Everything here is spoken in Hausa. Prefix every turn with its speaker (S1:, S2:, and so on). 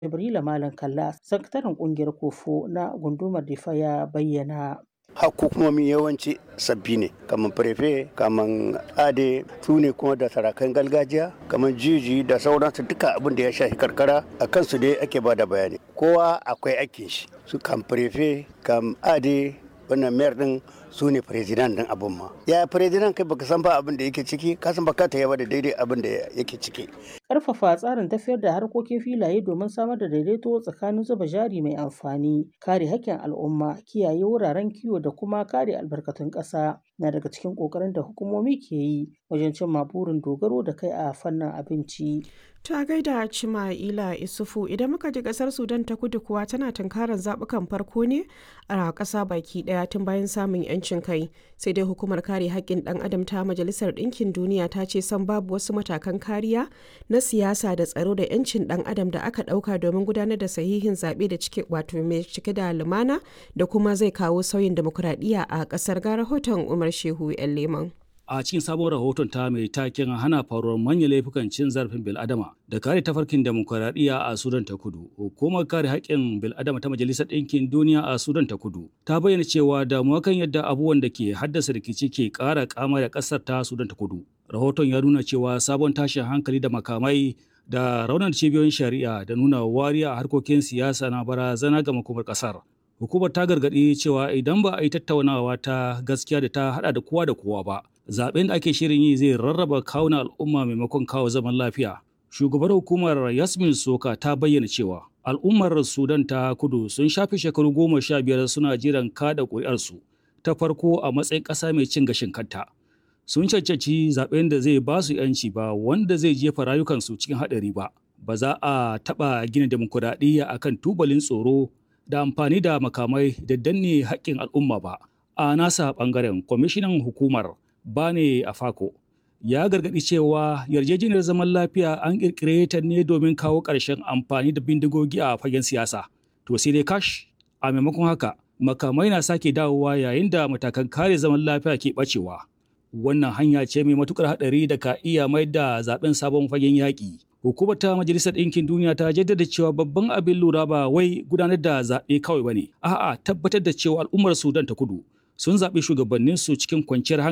S1: Jibrila Malam Kalla, sakataren kungiyar Kofo na gundumar Difa ya bayyana.
S2: hukumomi yawanci sabbi ne kamar prefe kamar ade su ne kuma da sarakan gargajiya kamar jiji da sauransu duka abin da ya shafi karkara a kansu dai ake ba da bayani kowa akwai aikin shi su kam prefe kam ade wannan mayar din su ne firizinan din abin ma ya firizinan kai baka san ba abin da yake ciki ka san baka ta yaba da daidai abin da yake ciki
S1: Ƙarfafa tsarin tafiyar da harkokin filaye domin samar da daidaito tsakanin zuba jari mai amfani, kare haƙƙin al'umma, kiyaye wuraren kiwo da kuma kare albarkatun ƙasa na daga cikin ƙoƙarin da hukumomi ke yi wajen cimma burin dogaro da kai a fannin abinci.
S3: Ta gaida Cima'ila Isufu idan muka ji kasar Sudan ta kudu kuwa tana tunkarar zaɓukan farko ne a ƙasa baki ɗaya tun bayan samun 'yancin kai. Sai dai hukumar kare haƙƙin ɗan adam ta Majalisar Ɗinkin Duniya ta ce san babu wasu matakan kariya na siyasa da tsaro da 'yancin ɗan adam da aka ɗauka domin gudanar da sahihin zaɓe da cike wato mai cike da lumana da kuma zai kawo sauyin demokuraɗiyya a ƙasar ga rahoton Umar Shehu 'yan Leman.
S4: a cikin sabon rahoton ta mai taken hana faruwar manyan laifukan cin zarafin bil'adama da kare tafarkin demokuraɗiyya a sudan ta kudu hukumar kare haƙƙin bil'adama ta majalisar ɗinkin duniya a sudan ta kudu ta bayyana cewa damuwa kan yadda abubuwan da ke haddasa rikici ke ƙara kama da ƙasar ta sudan ta kudu rahoton ya nuna cewa sabon tashin hankali da makamai da raunar cibiyoyin shari'a da nuna wariya a harkokin siyasa na barazana ga makomar ƙasar hukumar ta gargaɗi cewa idan ba a yi tattaunawa ta gaskiya da ta haɗa da kowa da kowa ba zaben da ake shirin yi zai rarraba kawunan al'umma maimakon kawo zaman lafiya. Shugabar hukumar Yasmin Soka ta bayyana cewa al'ummar Sudan ta kudu sun shafe shekaru goma sha biyar suna jiran kada ƙuri'arsu ta farko a matsayin ƙasa mai cin gashin kanta. Sun cancanci zaben da zai ba su ‘yanci ba wanda zai jefa rayukansu cikin haɗari ba. Ba za a taɓa gina demokuraɗiyya akan tubalin tsoro da amfani da makamai da danne haƙƙin al'umma ba. A nasa ɓangaren kwamishinan hukumar Bane Afako ya gargaɗi cewa yarjejeniyar zaman lafiya an ƙirƙire ta ne domin kawo ƙarshen amfani da bindigogi a fagen siyasa. To sai dai kash a maimakon haka makamai na sake dawowa yayin da matakan kare zaman lafiya ke ɓacewa. Wannan hanya ce mai matuƙar haɗari da ka iya mai da zaben sabon fagen yaƙi. Hukumar ta Majalisar Ɗinkin Duniya ta jaddada cewa babban abin lura ba wai gudanar da zaɓe kawai ba ne, a'a tabbatar da cewa al'ummar Sudan ta kudu sun zaɓi shugabanninsu cikin kwanciyar hankali.